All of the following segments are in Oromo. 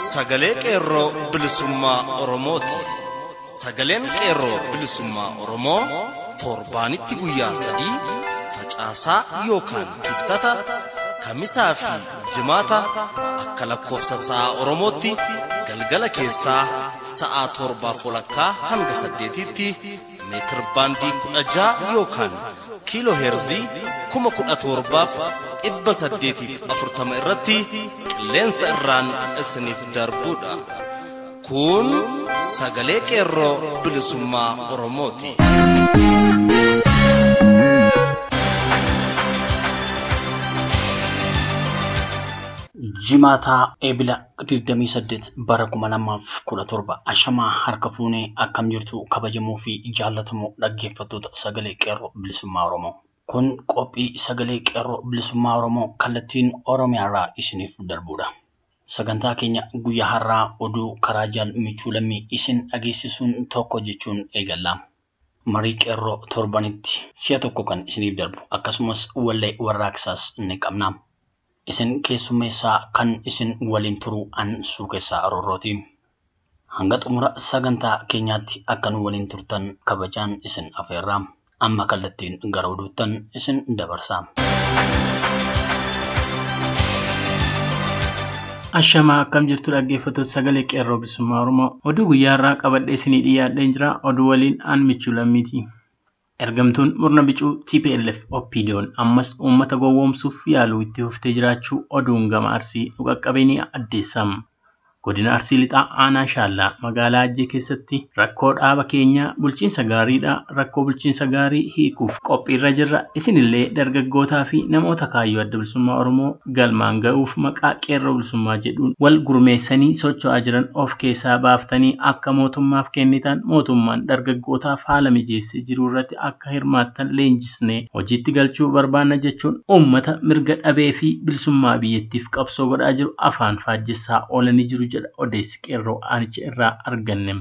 sagalee qeerroo bilisummaa Oromooti. Sagaleen qeerroo bilisummaa Oromoo torbaanitti guyyaa sadii facaasaa yookaan kibxata kamisaa fi jimaata akka lakkoofsa sa'aa Oromootti galgala keessaa sa'aa torbaaf walakkaa hanga saddeetitti meetir baandii kudha ja'a yookaan kiiloo heerzii kuma kudha torbaaf dhibba saddeetiif afurtama irratti qilleensa irraan isiniif darbuudha. Kun sagalee qeerroo bilisummaa Oromooti. Jimaataa Eebila 28 bara 2017 ashamaa harka fuunee akkam jirtu kabajamoo fi jaallatamoo dhaggeeffattoota sagalee qeerroo bilisummaa Oromoo. Kun qophii sagalee qeerroo bilisummaa Oromoo kallattiin Oromiyaarraa isiniif darbudha. Sagantaa keenya guyyaa har'aa oduu karaa jaal michuu lammii isin dhageessisuun tokko jechuun eegalla. Marii qeerroo torbanitti si'a tokko kan isiniif darbu akkasumas wallee warraaqsaas ni qabna. Isin keessummeessaa kan isin waliin turu an suukessaa Aroorrooti. Hanga xumura sagantaa keenyaatti akka nu waliin turtan kabajaan isin afeerra. Amma kallattiin gara oduuttan isin dabarsa. Ashamaa akkam jirtu dhaggeeffattoota sagalee qeerroo bilisummaa Oromoo oduu guyyaa irraa qabadhee isinii dhiyaadheen jira oduu waliin aan michuu lammiiti. Ergamtuun murna bicuu TPLF OPDO'n ammas uummata gowwoomsuuf yaaluu itti fuftee jiraachuu oduun gama arsii nu qaqqabee ni addeessam. Godina Arsii Lixaa Aanaa Shaallaa magaalaa Ajjee keessatti rakkoo dhaaba keenyaa bulchiinsa gaariidha. Rakkoo bulchiinsa gaarii hiikuuf qophiirra jirra. Isinillee dargaggootaa fi namoota kaayyoo adda bilisummaa Oromoo galmaan ga'uuf maqaa qeerroo bilisummaa jedhuun wal gurmeessanii socho'aa jiran of keessaa baaftanii akka mootummaaf kennitan mootummaan dargaggootaaf haala mijeessee jiru irratti akka hirmaattan leenjisnee hojiitti galchuu barbaanna jechuun uummata mirga dhabee fi bilisummaa biyyattiif qabsoo godhaa jiru afaan faajjessaa oolanii jiru jedha odeessi qeerroo aanicha irraa arganne.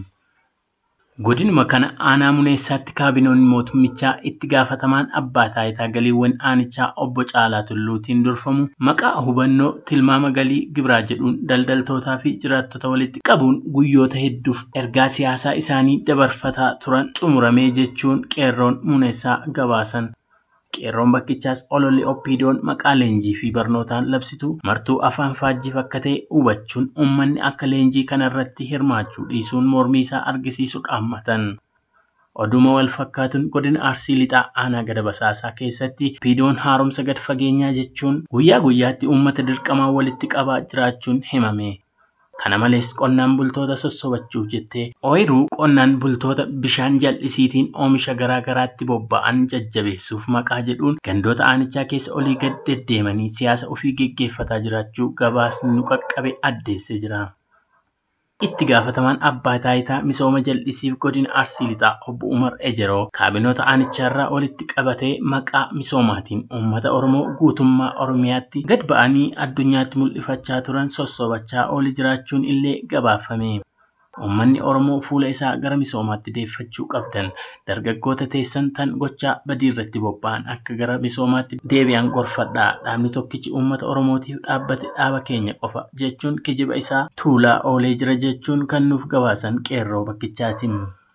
Godinuma kana aanaa muneessaatti kaabinoonni mootummichaa itti gaafatamaan abbaa taayitaa galiiwwan aanichaa obbo Caalaa Tulluutiin durfamu maqaa hubannoo tilmaama galii gibiraa jedhuun daldaltootaa fi jiraattota walitti qabuun guyyoota hedduuf ergaa siyaasaa isaanii dabarfataa turan xumuramee jechuun qeerroon muneessaa gabaasan. Qeerroon bakkichaas ololli oppiidoon maqaa leenjii fi barnootaan labsitu martuu afaan faajjiif akka ta'e hubachuun uummanni akka leenjii kanarratti hirmaachuu dhiisuun mormii isaa argisiisu dhaammatan. Oduma wal fakkaatuun godina Arsii Lixaa aanaa gada basaasaa keessatti oppiidoon haaromsa gad fageenyaa jechuun guyyaa guyyaatti uummata dirqamaa walitti qabaa jiraachuun himame. Kana malees qonnaan bultoota sossobachuuf jettee ooyiruu qonnaan bultoota bishaan jal'isiitiin oomisha garaa garaatti bobba'an jajjabeessuuf maqaa jedhuun gandoota aanichaa keessa olii gad deddeemanii siyaasa ofii geggeeffataa jiraachuu gabaasni nu qaqqabe addeessee jira. Itti gaafatamaan abbaa taayitaa misooma jal'isiif godina Arsii Lixaa obbo Umar Ejeroo kaabinoota aanichaarraa walitti qabatee maqaa misoomaatiin uummata Oromoo guutummaa Oromiyaatti gad ba'anii addunyaatti mul'ifachaa turan sossobachaa ooli jiraachuun illee gabaafame. Uummanni Oromoo fuula isaa gara misoomaatti deeffachuu qabdan dargaggoota teessan tan gochaa badii irratti bobba'an akka gara misoomaatti deebi'an gorfadhaa dhaabni tokkichi uummata Oromootiif dhaabbate dhaaba keenya qofa jechuun kijiba isaa tuulaa oolee jira jechuun kan nuuf gabaasan qeerroo bakkichaatiin.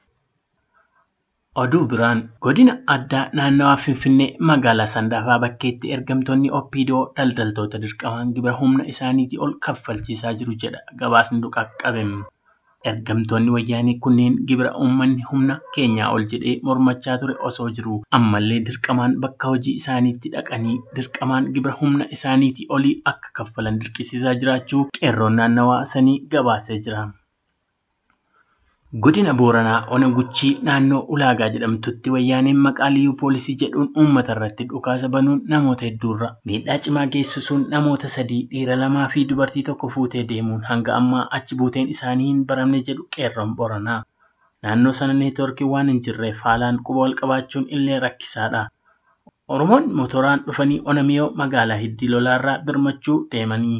Oduu biraan godina addaa naannawaa Finfinnee magaalaa Sandaafaa bakkeetti ergamtoonni Oppiidoo daldaltoota dirqamaan gibira humna isaaniitii ol kaffalchiisaa jiru jedha gabaasni nu qaqqabe. Ergamtoonni wayyaanii kunneen gibira uummanni humna keenyaa ol jedhee mormachaa ture osoo jiru ammallee dirqamaan bakka hojii isaaniitti dhaqanii dirqamaan gibira humna isaaniitii olii akka kaffalan dirqisiisaa jiraachuu qeerroon naannawaa sanii gabaasee jira. Godina Booranaa Ona Guchii naannoo Ulaagaa jedhamtutti wayyaaneen maqaa liyyuu poolisii jedhuun uummata irratti dhukaasa banuun namoota hedduurra miidhaa cimaa geessisuun namoota sadii dhiira lamaa fi dubartii tokko fuutee deemuun hanga ammaa achi buuteen isaanii hin baramne jedhu qeerroon Booranaa. Naannoo sana neetwoorkii waan hin jirreef haalaan quba wal qabaachuun illee rakkisaadha. Oromoon motoraan dhufanii Onamiyoo magaalaa Hiddii Lolaarraa birmachuu deemanii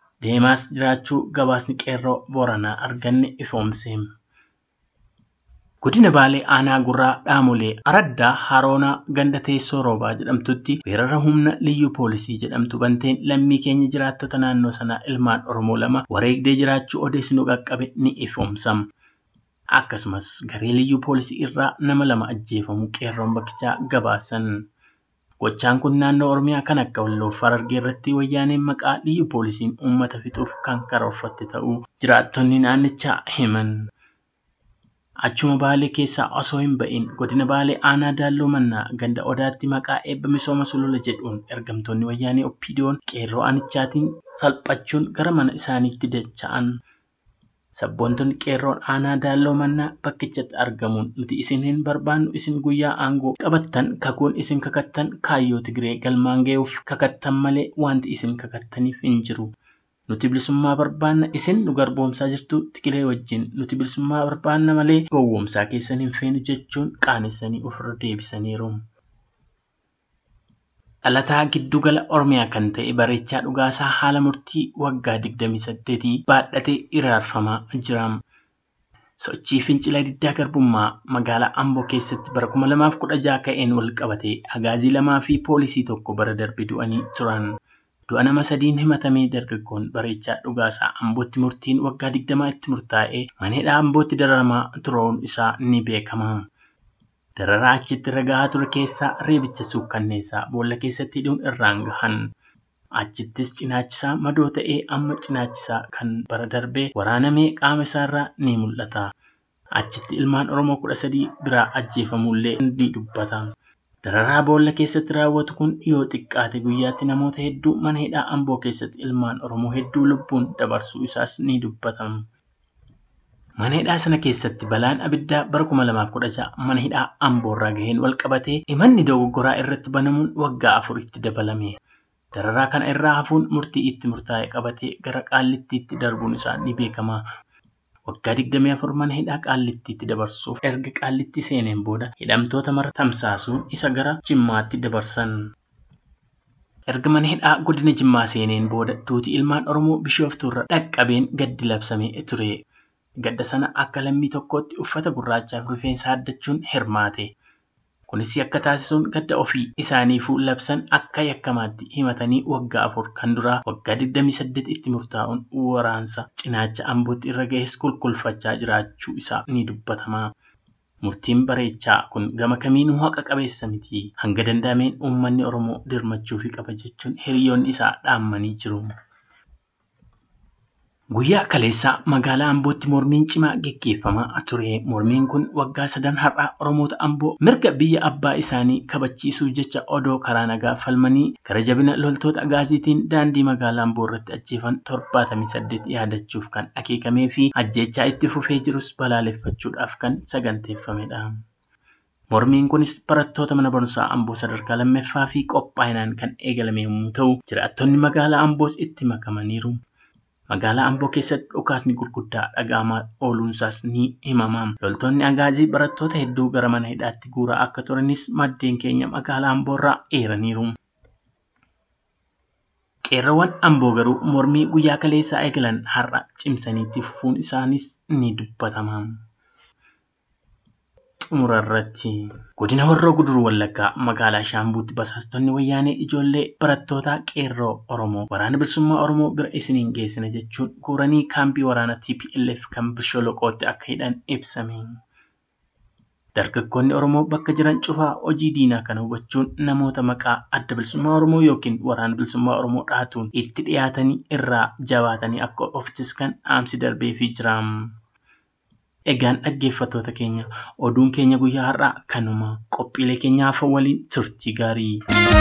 deemaas jiraachuu gabaasni qeerroo Booranaa arganne ifoomse. Godina Baalee Aanaa Gurraa Dhaamolee Araddaa Haroonaa Ganda Teessoo Roobaa jedhamtutti weerara humna liyyuu poolisii jedhamtu banteen lammii keenya jiraattota naannoo sanaa ilmaan Oromoo lama wareegdee jiraachuu odeessinu qaqqabe ni ifoomsama. Akkasumas garee liyyuu poolisii irraa nama lama ajjeefamuu qeerroon bakkichaa gabaasan. Gochaan kun naannoo Oromiyaa kan akka Walloo fi Harargee irratti wayyaaneen maqaa liyyuu poolisiin uummata fixuuf kan karoorfatte ta'uu jiraattonni naannichaa himan. Achuma Baalee keessaa osoo hin ba'in godina Baalee aanaa Daalloo Mannaa ganda Odaatti maqaa eebba misooma sulula jedhuun ergamtoonni wayyaanee Oppiidiyoon qeerroo anichaatiin salphachuun gara mana isaaniitti dacha'an. Sabboontonni qeerroon aanaa Daalloo Mannaa bakkichatti argamuun nuti isin hin barbaannu isin guyyaa aangoo qabattan kakuun isin kakattan kaayyoo Tigiree galmaan ga'uuf kakattan malee wanti isin kakattaniif hin jiru. Nuti bilisummaa barbaanna isin nu garboomsaa jirtu Tigiree wajjin nuti bilisummaa barbaanna malee gowwoomsaa keessan hin feenu jechuun qaanessanii ofirra deebisaniiru. Dhalataa giddugala Oromiyaa kan ta'e Bareechaa Dhugaasaa haala murtii waggaa 28 baadhatee iraarfamaa jira. Sochii fincila diddaa garbummaa magaalaa Amboo keessatti bara 2016 ka'een wal qabatee agaazii lamaa fi poolisii tokko bara darbe du'anii turan. Du'a nama sadiin himatamee dargaggoon Bareechaa Dhugaasaa Ambootti murtiin waggaa 20 itti murtaa'ee maneedhaa Ambootti dararamaa turuun isaa ni beekama. Dararaa achitti irra gahaa ture keessaa reebicha suukkanneessaa boolla keessatti hidhuun irraan gahan. Achittis cinaachisaa madoo ta'ee amma cinaachisaa kan bara darbee waraanamee qaama isaarraa ni mul'ata. Achitti ilmaan Oromoo kudha sadii biraa ajjeefamullee ni dubbata. Dararaa boolla keessatti raawwatu kun yoo xiqqaate guyyaatti namoota hedduu mana hidhaa Amboo keessatti ilmaan Oromoo hedduu lubbuun dabarsuu isaas ni dubbatama. Mana hidhaa sana keessatti balaan abiddaa bara 2016 mana hidhaa Amboorraa gaheen wal qabatee himanni dogoggoraa irratti banamuun waggaa afuritti dabalame. Dararaa kana irraa hafuun murtii itti murtaa'e qabatee gara qaallittiitti darbuun isaa ni beekama. Waggaa 24 mana hidhaa qaallittiitti dabarsuuf erga qaallitti seeneen booda hidhamtoota mara tamsaasuun isa gara jimmaatti dabarsan. Erga mana hidhaa godina jimmaa seeneen booda duuti ilmaan Oromoo bishooftuurra dhaqqabeen gaddi labsamee ture. Gadda sana akka lammii tokkootti uffata gurraachaaf rifeensa haaddachuun hirmaate. Kunis akka taasisuun gadda ofii isaaniifuu labsan akka yakkamaatti himatanii waggaa afur kan duraa waggaa 28 itti murtaa'uun waraansa cinaacha ambootti irra gahes kulkulfachaa jiraachuu isaa ni dubbatama. Murtiin bareechaa kun gama kamiinuu haqa qabeessa miti. Hanga danda'ameen uummanni Oromoo dirmachuu fi qaba jechuun hiriyoonni isaa dhaammanii jiru. Guyyaa kaleessaa magaalaa Ambootti mormiin cimaa geggeeffamaa ture. Mormiin kun waggaa sadan har'aa Oromoota Amboo mirga biyya abbaa isaanii kabachiisuuf jecha odoo karaa nagaa falmanii gara jabina loltoota agaaziitiin daandii magaalaa Amboo irratti ajjeefan 78 yaadachuuf kan akeekamee fi ajjechaa itti fufee jirus balaaleffachuudhaaf kan saganteeffamedha. Mormiin kunis barattoota mana barumsaa Amboo sadarkaa lammaffaa fi qophaa'inaan kan eegalame yommuu ta'u, jiraattonni magaalaa Amboos itti makamaniiru. Magaalaa Amboo keessatti dhukaasni gurguddaa dhaga'amaa ooluunsaas ni himama. Loltoonni agaazii barattoota hedduu gara mana hidhaatti guuraa akka turanis maddeen keenya magaalaa Amboo irraa eeraniiru. Qeerroowwan Amboo garuu mormii guyyaa kaleessaa eegalan har'a cimsaniitti fufuun isaanis ni dubbatama. Xumura irratti godina Horroo Guduruu Wallaggaa magaalaa Shaambuutti basaastonni wayyaanee ijoollee barattootaa qeerroo Oromoo waraana bilisummaa Oromoo bira isiniin geessina jechuun guuranii kaampii waraanaa TPLF kan Bisholoqootti akka hidhan ibsame. Dargaggoonni Oromoo bakka jiran cufaa hojii diinaa kana hubachuun namoota maqaa adda bilisummaa Oromoo yookiin waraana bilisummaa Oromoo dhaatuun itti dhiyaatanii irraa jabaatanii akka of ciskan dhaamsi darbeefii jira. Egaan dhaggeeffattoota keenya oduun keenya guyyaa har'aa kanuma qophiilee keenyaaf waliin turtii gaarii.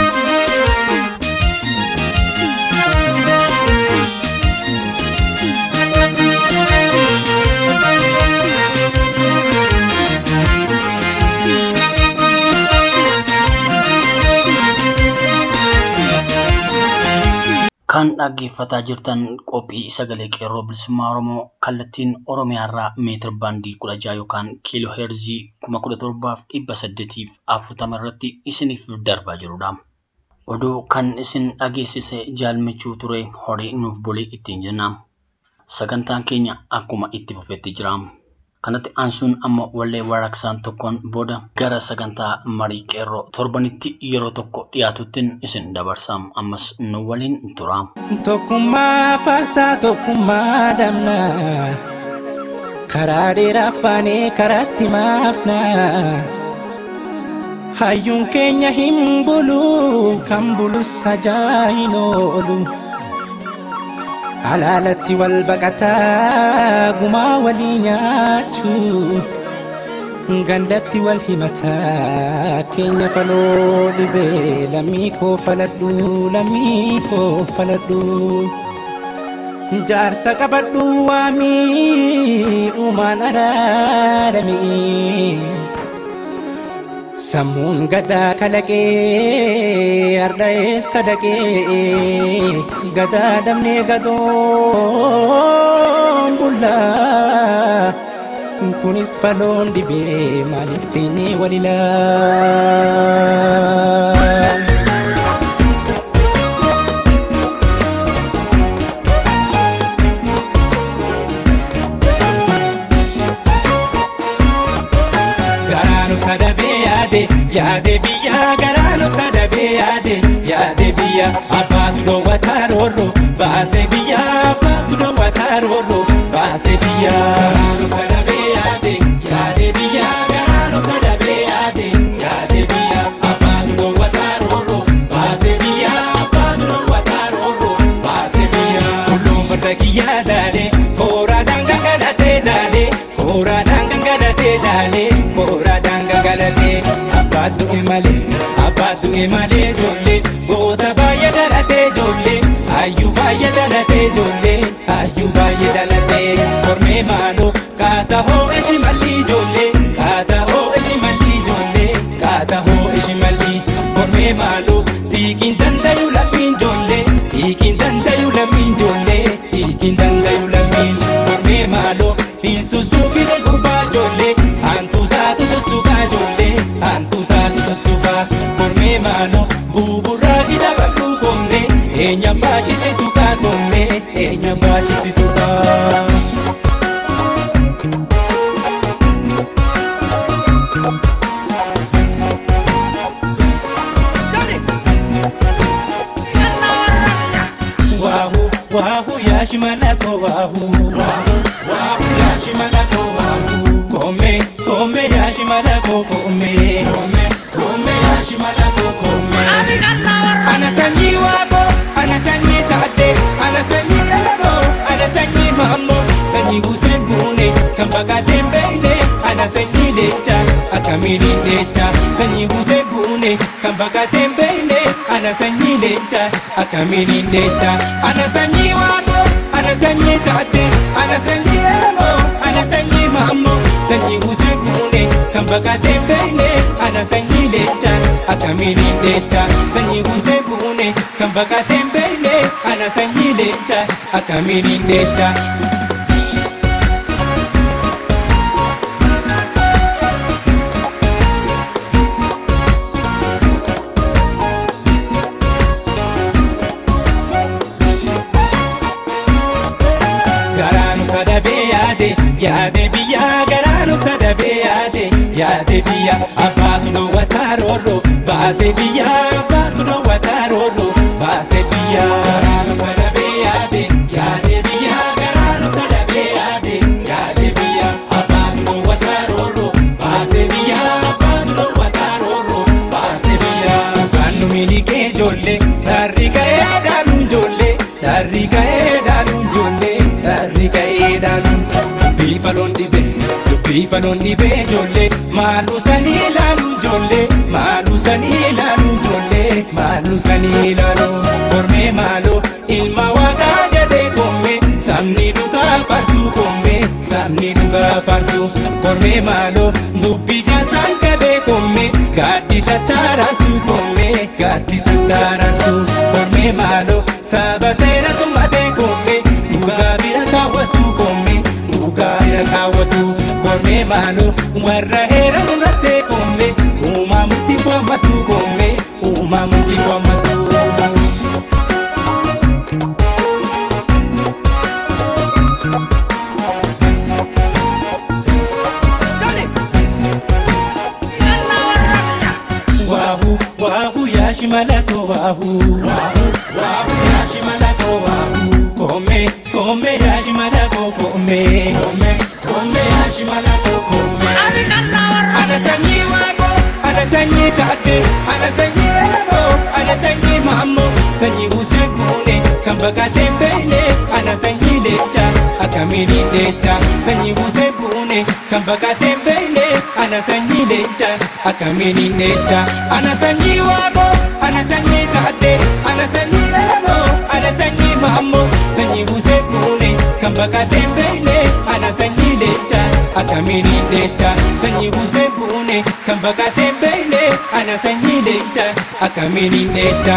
Kan dhaggeeffataa jirtan qophii sagalee qeerroo bilisummaa Oromoo kallattiin Oromiyaarraa meetir baandii kudha jaha yookaan kiiloo heerzii kuma kudha torbaaf dhibba saddeetiif afurtama irratti isiniif darbaa jirudha. Oduu kan isin dhageessise jaalmichuu ture horii nuuf bulee ittiin jenna. Sagantaan keenya akkuma itti fufetti jira. Kanatti aansuun amma wallee warraaqsaan tokkoon booda gara sagantaa marii qeerroo torbanitti yeroo tokko dhiyaatuttiin isin dabarsaam ammas nu waliin turaam. Tokkummaa faarsaa tokkummaa damnaa karaa dheeraa faanee karaatti maafnaa. Hayyuun keenya hin bulu kan bulus ajaa'iin oolu. Alaalatti wal baqataa gumaa walii nyaachuu. Gandatti wal himataa keenya faloo dhibee lammii koo faladhu lammii koo faladhu. Jaarsa qabadhu waamii uumaan araadamii. Sammuun gadaa kalaqee arda'ee sadaqee gadaa damnee gadoon bullaa kunis faloon dhibee maaliif teenyee walilaa. Garaanu sadabee yaade yaade biyya garaanu sadabee yaade yaade biyya abbaatu dhoowwataa roorro baase biyya abbaatu dhoowwataa roorro baase biyya. Garaanu sadabee yaade yaade biyya garaanu sadabee yaade yaade biyya abbaatu dhoowwataa roorro baase biyya abbaatu dhoowwataa roorro baase biyya. Kulluun farda kiyyaa daale kooraadhaan gangalatee daale kooraadhaan gangalatee daale kooraadhaan gangalatee abbaatu imalee abbaatu imalee ijoollee goota baay'ee dhalatee ijoollee hayyuu baay'ee dhalatee ijoollee hayyuu baay'ee dhalatee kormee maaloo kaata hoo ishi malli ijoollee kaata hoo ishi malli ijoollee kaata hoo ishi malli kormee maaloo tiikiin dandayu lammiin ijoollee tiikiin dandayu lammiin ijoollee tiikiin dandayu lammiin kormee maaloo hin sussuufine gurbaa ijoollee hantu taatu sussukaa ijoollee hantu taatu sussukaa kormee maaloo buburraa gida bal'uu koomne eenyaan baashisitu kaa koomne eenyaan baashisitu kaa. Wahu, wahu, yashi malako wahu. Wahu, wahu, yashi malako wahu. Kome, kome, yashi malako kome. Kome, kome, yashi malako kome. Ana sanyi wabo, ana sanyi taate, ana sanyi lalabo, ana sanyi mammo. Sanyi Hussein Bune, kan bakaate mbele, ana sanyi lecha, akamiri lecha. Sanyi Hussein Bune, kan bakaate mbele, ana sanyi lecha, akamiri lecha. Ana sanyi wabo, ana sanyi taate, ana sanyi lalabo, ana sanyi mammo. Sanyi Hussein Bune, kan bakaate mbele, ana sanyi lecha, akamiri lecha. Sanyi Hussein Bune, kan bakaate mbele, ana sanyi lecha, akamiri lecha. garaanu sadabee yaade yaade biyya garaanu sadabee yaade yaade biyya abbaatu dhoowwataa roorro baase biyya abbaatu dhoowwataa roorro baase biyya. Garaanu sadabee yaade yaade biyya garaanu sadabee yaade yaade biyya abbaatu dhoowwataa roorro baase biyya abbaatu dhoowwataa roorro baase biyya. Kan nu milikee ijoollee darri ga'ee aadaanu ijoollee darri ga'ee aadaanu ijoollee darri ga'ee aadaanu dubbii faloon dhibee dubbii faloon dhibee ijoollee maaluu sanii ilaalu ijoollee maaluu sanii ilaalu ijoollee maaluu sanii ilaalu kormee maaloo ilma waaqaa jedhee koomee sabni dhugaa farsuu koomee sabni dhugaa farsuu kormee maaloo dubbii jaasaan gadee koomee gaaddisa taaraasuu koomee gaaddisa taaraasuu kormee maaloo saba seera tummatee koomee dhugaa bira kaawwatu koomee dhugaa bira kaawwatu kormee maaloo warra heera murattee koomee uumaa murtii foommatu koomee uumaa murtii foommatu. shimalato wahu wahu wahu ya shimalato wahu kome kome ya shimalato kome kome kome ya shimalato kome ana sanyi wago ana sanyi kate ana sanyi ero ana sanyi mammo sanyi usekune kambaka tembele ana sanyi lecha akamiri lecha sanyi usekune kambaka tembele ana sanyi lecha akamiri lecha ana sanyi wago ana sanyi kate ana sanyi ero ana sanyi mammo sanyi usekune kambaka tembele ana sanyi lecha akamiri lecha sanyi usekune kambaka tembele ana sanyi lecha akamiri lecha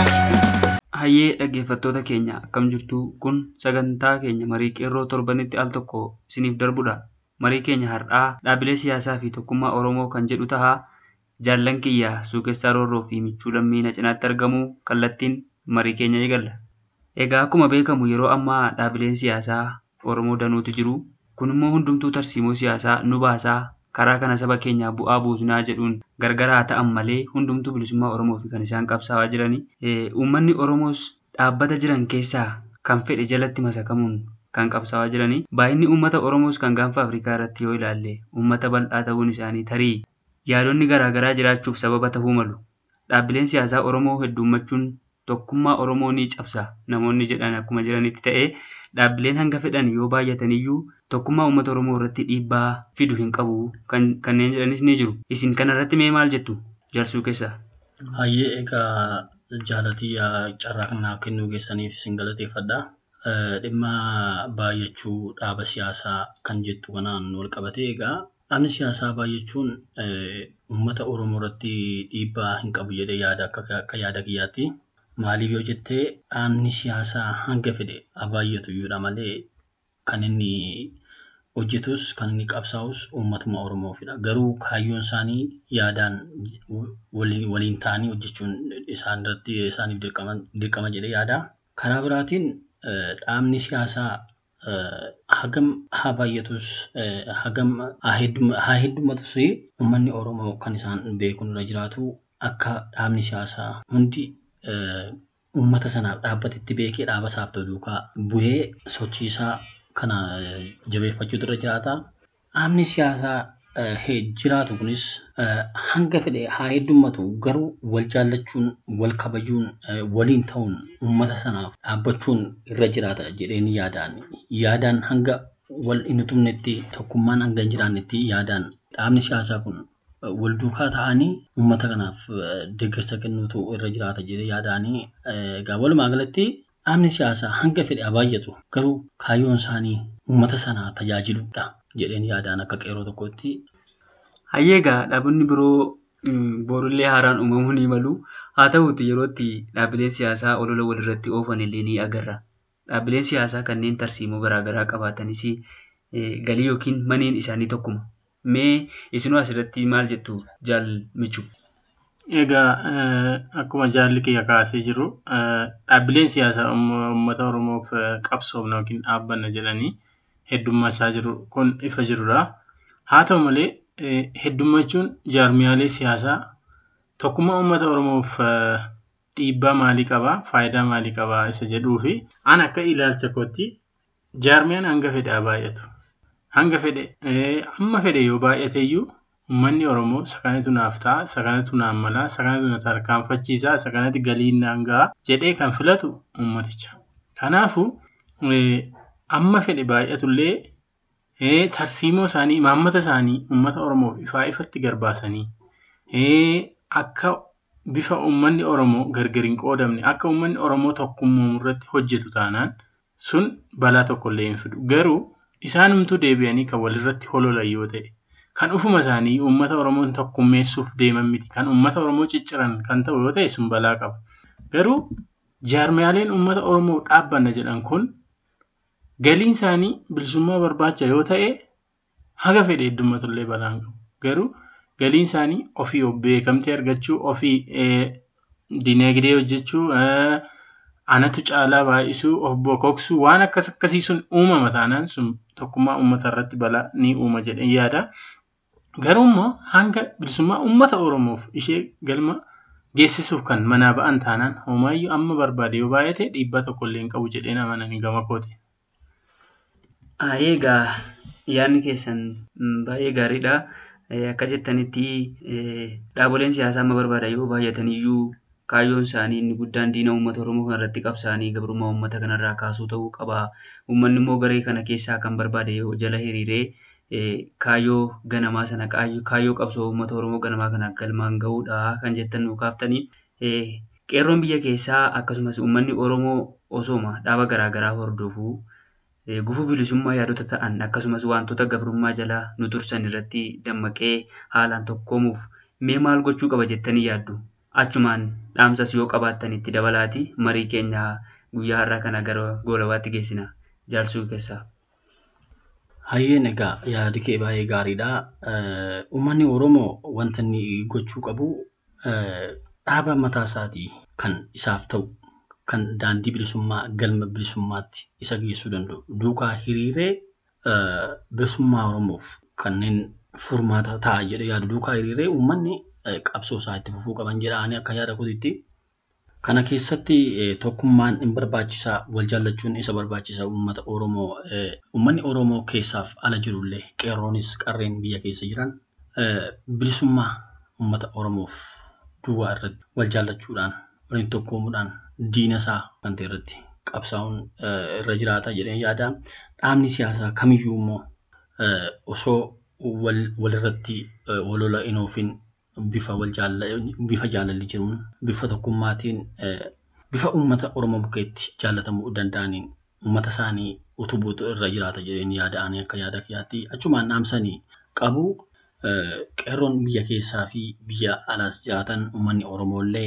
Hayyee dhaggeeffattoota keenya akkam jirtu kun sagantaa keenya marii qeerroo torbanitti al tokko isiniif darbudha. Marii keenya har'aa dhaabilee siyaasaa fi tokkummaa Oromoo kan jedhu tahaa jaallan kiyyaa suuqessaa roorroo fi michuu lammii na cinaatti argamu kallattiin marii keenya eegalla. Egaa akkuma beekamu yeroo ammaa dhaabileen siyaasaa Oromoo danuutu jiru. Kun immoo hundumtuu tarsiimoo siyaasaa nu baasaa karaa kana saba keenyaa bu'aa buusnaa jedhuun gargaraa ta'an malee hundumtuu bilisummaa Oromoo fi kan isaan qabsaa'aa jirani. Uummanni Oromoos dhaabbata jiran keessaa kan fedhe jalatti masakamuun kan qabsaa'aa jirani. Baay'inni uummata Oromoos kan gaanfa Afrikaa irratti yoo ilaalle uummata bal'aa ta'uun isaanii tarii yaadonni garaagaraa jiraachuuf sababa ta'uu malu. Dhaabbileen siyaasaa Oromoo heddummachuun tokkummaa Oromoo ni cabsa namoonni jedhan akkuma jiranitti ta'ee dhaabbileen hanga fedhan yoo baay'ataniyyuu tokkummaa uummata Oromoo irratti dhiibbaa fidu hin qabu kanneen jedhanis ni jiru. Isin kanarratti mee maal jettu jarsuu keessaa? Hayyee egaa jaalatii carraa kanaaf kennuu keessaniif isin galateeffadha. Dhimma baay'achuu dhaaba siyaasaa kan jettu kanaan wal qabatee egaa dhaabni siyaasaa baay'achuun uummata Oromoo irratti dhiibbaa hin qabu jedhee yaada akka yaada kiyyaatti. Maaliif yoo jettee dhaabni siyaasaa hanga fedhe haa baay'atu iyyuudha malee kan inni hojjetus kan inni qabsaa'us uummatuma Oromoofidha. Garuu kaayyoon isaanii yaadaan waliin ta'anii hojjechuun isaan irratti isaaniif dirqama jedhee yaada. Karaa biraatiin dhaabni siyaasaa hagam haa baay'atus hagam haa heddummatus uummanni Oromoo kan isaan beekuun irra jiraatu akka dhaabni siyaasaa hundi uummata sanaaf dhaabbatetti beekee dhaaba isaaf ta'u duukaa bu'ee sochiisaa kana jabeeffachuutu irra jiraata. Dhaabni siyaasaa jiraatu kunis hanga fedhe haa heddummatu garuu wal jaallachuun wal kabajuun waliin ta'uun uummata sanaaf dhaabbachuun irra jiraata jedheen yaadaan yaadaan hanga wal hin tumnetti tokkummaan hanga hin jiraannetti yaadaan dhaabni siyaasaa kun wal duukaa ta'anii uummata kanaaf deeggarsa kennuutu irra jiraata jedhee yaadaanii egaa walumaa galatti dhaabni siyaasaa hanga fedhe haa baay'atu garuu kaayyoon isaanii uummata sana tajaajiludha jedheen yaadaan akka qeeroo tokkotti. Hayyee egaa dhaabonni biroo boorullee haaraan uumamuu ni malu. Haa ta'uuti yeroo itti dhaabbileen siyaasaa olola walirratti oofan illee ni agarra. Dhaabbileen siyaasaa kanneen tarsiimoo garaagaraa qabaatanis galii yookiin maneen isaanii tokkuma. Mee isinuu asirratti maal jettu jaal michu? Egaa akkuma jaalli kiyya kaasee jiru dhaabbileen siyaasaa uummata Oromoof qabsoofna yookiin dhaabbanna jedhanii heddummaachaa jiru kun ifa jirudha. Haa ta'u malee heddummachuun jaarmiyaalee siyaasaa tokkummaa uummata Oromoof dhiibbaa maalii qabaa faayidaa maalii qabaa isa jedhuu fi an akka ilaalcha kootti jaarmiyaan hanga fedhe haa baay'atu. Hanga fedhe amma fedhe yoo baay'ate iyyuu Uummanni Oromoo sakanatu naaf ta'a, sakanatu naan mala, sakanatu na tarkaanfachiisa, sakanatti galiin naan ga'a jedhee kan filatu uummaticha. Kanaafuu amma fedhe baay'atullee tarsiimoo isaanii, imaammata isaanii uummata Oromoof ifaa ifatti garbaasanii akka bifa uummanni Oromoo gargar hin qoodamne, akka uummanni Oromoo tokkummaa irratti hojjetu taanaan sun balaa tokkollee hin fidu. Garuu isaanumtuu deebi'anii kan walirratti hololan yoo ta'e kan ufuma isaanii uummata Oromoon tokkummeessuuf deeman miti. Kan uummata Oromoo cicciran kan ta'u yoo ta'e sun balaa qaba. Garuu jaarmiyaaleen uummata Oromoo dhaabbanna jedhan kun galiin isaanii bilisummaa barbaacha yoo ta'e haga fedhe heddummatullee balaan qabu. Garuu galiin isaanii ofii of beekamtii argachuu, ofii dinagdee hojjechuu, anatu caalaa baay'isuu, of bokoksuu waan akkas akkasii sun uumama taanaan sun tokkummaa uummata irratti balaa ni uuma jedheen yaada. Garuu immoo hanga bilisummaa uummata Oromoof ishee galma geessisuuf kan manaa ba'an taanaan homaayyuu amma barbaade yoo baay'ate dhiibbaa tokkollee hin qabu jedhee amananii gama kooti. Egaa yaadni keessan baay'ee gaariidha. Akka jettanitti dhaaboleen siyaasaa amma barbaadan yoo baay'atan iyyuu kaayyoon isaanii inni guddaan diina uummata Oromoo kanarratti qabsaanii gabrummaa uummata kanarraa kaasuu ta'uu qaba. Uummanni immoo garee kana keessaa kan barbaade yoo jala hiriiree kaayyoo ganamaa sana kaayyoo qabsoo uummata Oromoo ganamaa kana galmaan gahuudha kan jettan nu kaaftanii. Qeerroon biyya keessaa akkasumas uummanni Oromoo osooma dhaaba garaagaraa hordofuu gufuu bilisummaa yaadota ta'an akkasumas wantoota gabrummaa jala nu tursan irratti dammaqee haalaan tokkoomuuf mee maal gochuu qaba jettanii yaaddu? Achumaan dhaamsas yoo qabaattan itti dabalaati marii keenya guyyaa har'aa kana gara goolabaatti geessina jaalsuu keessaa. Hayyeen egaa yaadi kee baay'ee gaariidha. Uummanni Oromoo wanta inni gochuu qabu dhaaba mataa isaatii kan isaaf ta'u kan daandii bilisummaa galma bilisummaatti isa geessuu danda'u duukaa hiriiree bilisummaa Oromoof kanneen furmaata ta'a jedhee yaadu duukaa hiriiree uummanni qabsoo isaa itti fufuu qaban jedhanii akka yaada kootiitti. Kana keessatti tokkummaan hin barbaachisaa wal jaallachuun isa barbaachisaa uummata Oromoo uummanni Oromoo keessaaf ala jirullee qeerroonis qarreen biyya keessa jiran bilisummaa uummata Oromoof duwwaa irratti wal jaallachuudhaan waliin tokkoomuudhaan diina isaa kan ta'e irratti qabsaa'uun irra jiraata jedhee yaada. Dhaabni siyaasaa kamiyyuu immoo osoo walirratti walola hin oofin bifa wal bifa jaalalli jiruun bifa tokkummaatiin bifa uummata Oromoo bukeetti jaallatamuu danda'aniin uummata isaanii utubuutu irra jiraata jedheen yaada'anii akka yaada kiyyaatti achumaan dhaamsanii qabu. Qeerroon biyya keessaa fi biyya alaas jiraatan uummanni Oromoo illee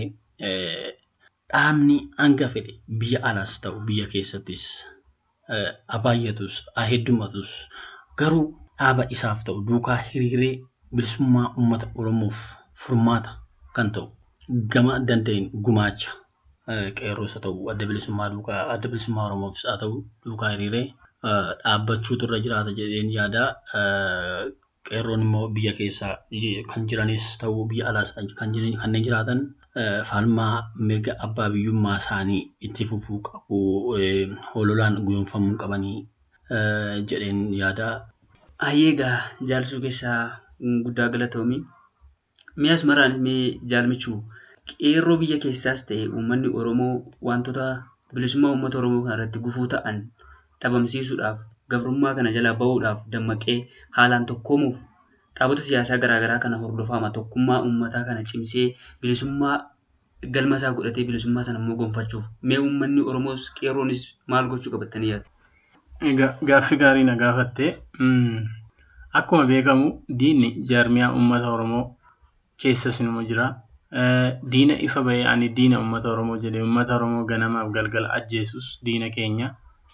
dhaabni hanga fedhe biyya alaas ta'u biyya keessattis abaayyatus heddummatus garuu dhaaba isaaf ta'u duukaa hiriiree bilisummaa uummata Oromoof furmaata kan ta'u gama danda'een gumaacha qeerroos haa ta'u adda bilisummaa duukaa adda bilisummaa Oromoofis haa ta'u duukaa hiriiree dhaabbachuutu irra jiraata jedheen yaada. Qeerroon immoo biyya keessaa kan jiranis ta'uu biyya alaas kan kanneen jiraatan falmaa mirga abbaa biyyummaa isaanii itti fufuu qabu hololaan guyyoomfamuu qabanii jedheen yaada. Hayyeegaa jaalsuu keessaa guddaa galatoomi. Mi'as maraan mee jaalmichuu qeerroo biyya keessaas ta'e uummanni Oromoo wantoota bilisummaa uummata Oromoo kanarratti gufuu ta'an dhabamsiisuudhaaf gabrummaa kana jalaa bahuudhaaf dammaqee haalaan tokkoomuuf dhaabota siyaasaa garaagaraa kana hordofama tokkummaa uummataa kana cimsee bilisummaa galma isaa godhatee bilisummaa sana immoo gonfachuuf mee uummanni Oromoos qeerroonis maal gochuu qabattanii yaadu? Gaaffii gaarii na gaafatte. Akkuma beekamu diinni jaarmiyaa uummata Oromoo keessas inuma jira. Diina ifa bahee ani diina uummata Oromoo jedhee uummata Oromoo ganamaaf galgala ajjeesus diina keenya.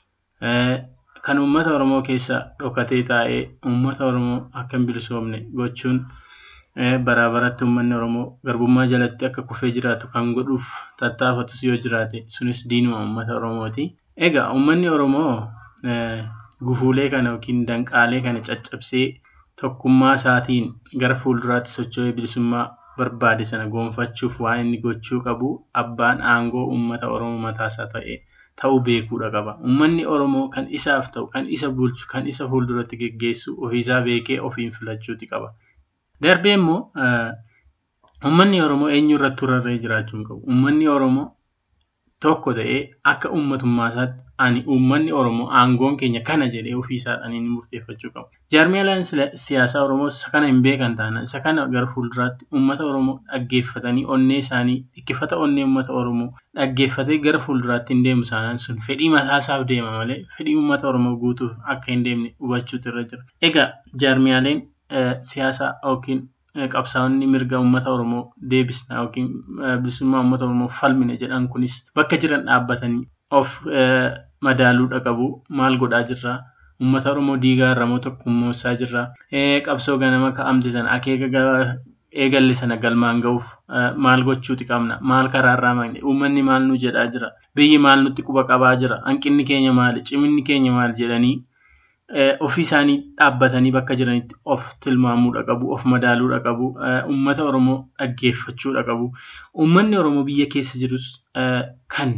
Kan uummata Oromoo keessa dhokatee taa'ee uummata Oromoo akka hin bilisoomne gochuun baraa baratti uummanni Oromoo garbummaa jalatti akka kufee jiraatu kan godhuuf tattaafatus yoo jiraate sunis diinuma uummata Oromooti. Egaa uummanni Oromoo gufuulee kana yookiin danqaalee kana caccabsee tokkummaa isaatiin gara fuulduraatti socho'ee bilisummaa barbaade sana gonfachuuf waan inni gochuu qabu abbaan aangoo uummata Oromoo mataasaa ta'e ta'uu beekuudha qaba. Uummanni Oromoo kan isaaf ta'u, kan isa bulchu, kan isa fuulduratti geggeessu ofiisaa beekee ofiin filachuuti qaba. Darbee immoo uummanni Oromoo eenyu irratti rarra'ee jiraachuu hin qabu. Uummanni Oromoo tokko ta'ee akka uummatummaa isaatti ani uummanni Oromoo aangoon keenya kana jedhee ofiisaadhaan inni murteeffachuu qabu. Jaarmiyaaleen siyaasaa Oromoo isa kana hin beekan taanaan isa kana gara fuulduraatti uummata Oromoo dhaggeeffatanii onnee isaanii dhikkifata onnee uummata Oromoo dhaggeeffatee gara fuulduraatti hin deemu taanaan sun fedhii mataasaaf deema malee fedhii uummata Oromoo guutuuf akka hin deemne hubachuutu irra jira. Egaa jaarmiyaaleen siyaasaa yookiin qabsaa'onni mirga uummata Oromoo deebisna yookiin bilisummaa uummata Oromoo falmina jedhan kunis bakka jiran dhaabbatanii of madaaluudha qabu. Maal godhaa jirraa? Uummata Oromoo diigaa irra moo tokkummoossaa jirraa? Qabsoo ganama ka'amte sana akeeka eegalle sana galmaan ga'uuf maal gochuuti qabna? Maal karaarraa maqne? Uummanni maal nu jedhaa jira? Biyyi maal nutti quba qabaa jira? Hanqinni keenya maali? Ciminni keenya maali? jedhanii ofii isaanii dhaabbatanii bakka jiranitti of tilmaamuudha qabu, of madaaluudha qabu, uummata Oromoo dhaggeeffachuudha qabu. Uummanni Oromoo biyya keessa jirus kan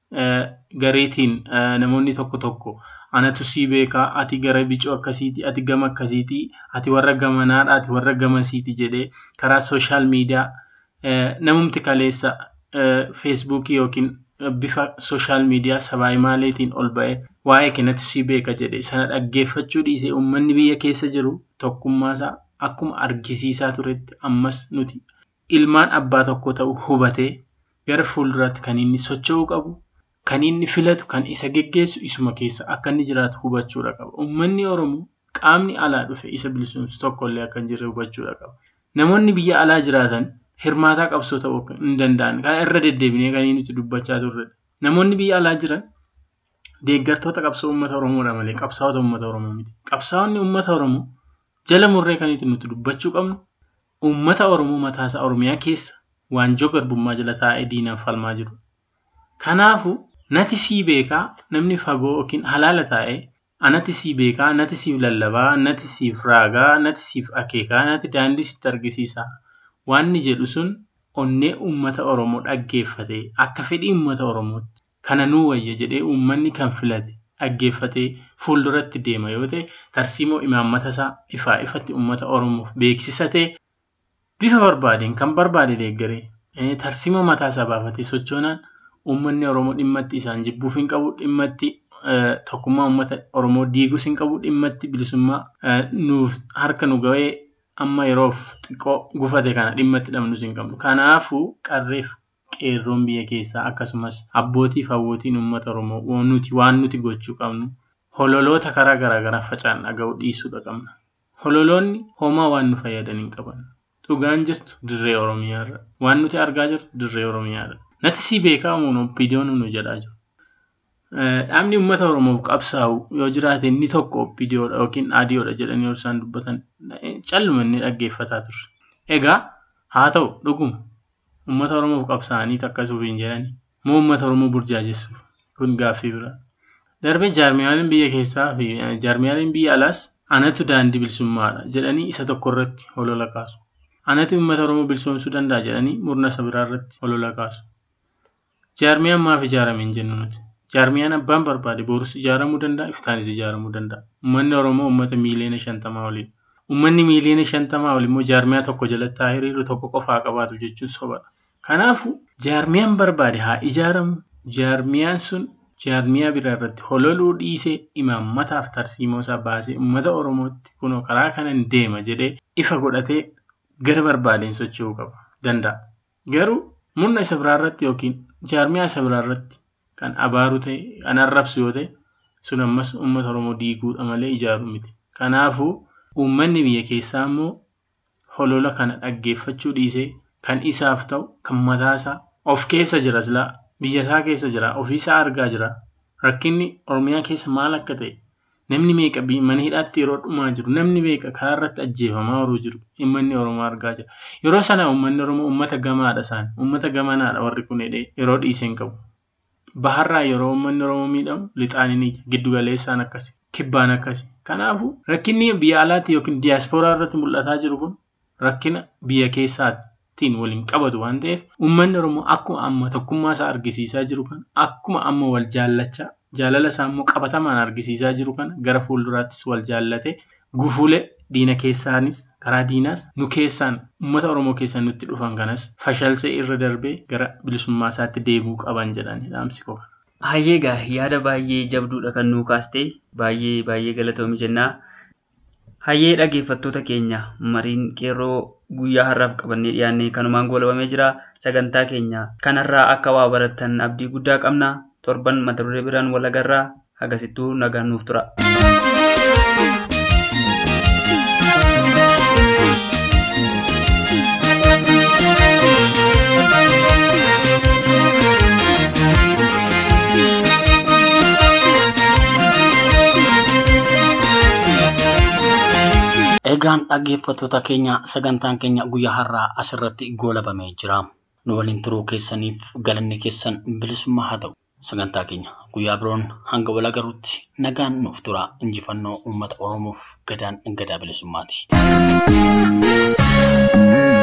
gareetiin namoonni tokko tokko anatu sii beekaa, ati gara bicuu akkasiiti, ati gama akkasiiti, ati warra gamanaadha, ati warra gamasiiti jedhee karaa sooshaal miidiyaa namumti kaleessa feesbuukii yookiin bifa sooshaal miidiyaa sabaa himaaleetiin ol ba'ee waa'ee kennatu sii beeka jedhe sana dhaggeeffachuu dhiisee uummanni biyya keessa jiru tokkummaasaa akkuma argisiisaa turetti ammas nuti ilmaan abbaa tokko ta'u hubatee gara fuulduraatti kan inni socho'uu qabu kan inni filatu kan isa geggeessu isuma keessa akka inni jiraatu hubachuudha qaba. Uummanni Oromoo qaamni alaa dhufe isa bilisumsu tokkollee akka hin jirre hubachuudha qaba. Namoonni biyya alaa jiraatan hirmaataa qabsoo ta'uu hin danda'an. Kana irra deddeebinee kan nuti dubbachaa turredha. Namoonni biyya alaa jiran deeggartoota qabsoo uummata Oromoodha malee qabsaa'ota uummata Oromoo miti. Qabsaa'onni uummata Oromoo jala murree kan nuti dubbachuu qabnu uummata Oromoo mataasaa Oromiyaa keessa waanjoo garbummaa jala taa'ee diinaan falmaa jiru. Kanaafuu nati sii beekaa namni fagoo yookiin halaala taa'ee anati sii beekaa, nati siif lallabaa, nati siif raagaa, nati siif akeekaa, nati daandii sitti argisiisaa. Waanni jedhu sun onnee uummata Oromoo dhaggeeffatee akka fedhii uummata Oromootti kana nuu wayya jedhee uummanni kan filate dhaggeeffatee fuulduratti deema yoo ta'e tarsiimoo imaammata isaa ifaa ifatti uummata Oromoof beeksisatee bifa barbaadeen kan barbaade deeggaree tarsiimoo mataa isaa baafatee sochoonaan uummanni Oromoo dhimmatti isaan jibbuuf hin qabu dhimmatti tokkummaa uummata Oromoo diiguus hin qabu dhimmatti bilisummaa nuuf harka nu ga'ee amma yeroof xiqqoo gufate kana dhimmatti dhabnus hin qabnu. Kanaafuu qarreef qeerroon biyya keessaa akkasumas abbootiif hawwootiin uummata Oromoo nuti waan nuti gochuu qabnu hololoota karaa garaagaraa facaan dhaga'uu dhiisuudha qabna. Hololoonni homaa waan nu fayyadan hin qaban. Dhugaan jirtu dirree Oromiyaarra. Waan nuti argaa jirru dirree Oromiyaarra. Nati si beekaa muunuun viidiyoon nu jedhaa jiru. Dhaabni uummata Oromoof qabsaa'u yoo jiraate inni tokko viidiyoodha yookiin aadiyoodha jedhanii yoo isaan dubbatan calluma inni dhaggeeffataa turre. Egaa haa ta'u dhuguma uummata Oromoof qabsaa'anii takkasuuf hin jedhani moo uummata Oromoo burjaajessuuf kun gaaffii biraa. Darbee jaarmiyaaleen biyya keessaa fi jaarmiyaaleen biyya alaas anatu daandii bilisummaadha jedhanii isa tokko irratti holola kaasu. Anatu uummata Oromoo bilisoomsuu danda'a jedhanii murna isa biraa irratti holola kaasu. Jaarmiyaan maaf ijaarame hin jennu nuti. Jaarmiyaan abbaan barbaade borus ijaaramuu danda'a, iftaanis ijaaramuu danda'a. Uummanni Oromoo uummata miiliyoona shantamaa olidha. Uummanni miiliyoona shantamaa ol immoo jaarmiyaa tokko jalatti haa hiriiru tokko qofaa qabaatu jechuun sobadha. Kanaafuu jaarmiyaan barbaade haa ijaaramu. Jaarmiyaan sun jaarmiyaa biraa irratti hololuu dhiisee imaammataaf tarsiimoo isaa baasee uummata Oromootti kunoo karaa kanan deema jedhee ifa godhatee gara barbaadeen socho'uu qaba danda'a. Garuu murna isa biraa irratti yookiin jaarmiyaa isa biraa irratti kan abaaru ta'e kan arrabsu yoo ta'e sun ammas uummata Oromoo diiguudha malee ijaaruu miti. Kanaafuu uummanni biyya keessaa immoo holola kana dhaggeeffachuu dhiisee kan isaaf ta'u kan mataasaa of keessa jira silaa biyyasaa keessa jira ofiisaa argaa jira rakkinni Oromiyaa keessa maal akka ta'e namni meeqa mana hidhaatti yeroo dhumaa jiru namni meeqa karaa irratti ajjeefamaa yeroo jiru uummanni Oromoo argaa jira. Yeroo sana uummanni Oromoo uummata gamaadha isaan uummata gamanaadha warri kun jedhee yeroo dhiisee hin qabu. Baharraa yeroo uummanni Oromoo miidhamu lixaan ni giddu galeessaan akkasi kibbaan akkasi. Kanaafuu rakkinni biyya alaatti yookiin diyaaspooraa irratti mul'ataa jiru kun rakkina biyya keessaatiin waliin qabatu waan ta'eef uummanni Oromoo akkuma amma tokkummaa isaa argisiisaa jiru kan akkuma amma wal jaallachaa jaalala isaa immoo qabatamaan argisiisaa jiru kana gara fuulduraattis wal jaallatee gufuulee diina keessaanis karaa diinaas nu keessaan uummata Oromoo keessaan nutti dhufan kanas fashalsee irra darbee gara bilisummaa isaatti deebi'uu qaban jedhanii dhaamsi qofa. Hayyee gaa yaada baay'ee jabduudha kan nuu kaaste baay'ee baay'ee galatoomi jennaa. Hayyee dhaggeeffattoota keenya mariin qeerroo guyyaa har'aaf qabannee dhiyaannee kanumaan goolabamee jira. Sagantaa keenya kanarraa akka waa barattan abdii guddaa qabna. Torban mata duree biraan wal agarraa hagasittuu nagaan nuuf tura. Egaan dhaggeeffattoota keenya sagantaan keenya guyyaa har'aa asirratti goolabamee jira. Nu waliin turuu keessaniif galanni keessan bilisummaa haa ta'u. sagantaa keenya guyyaa biroon hanga wal agarutti nagaan nuuf tura injifannoo uummata Oromoof gadaan gadaa bilisummaati.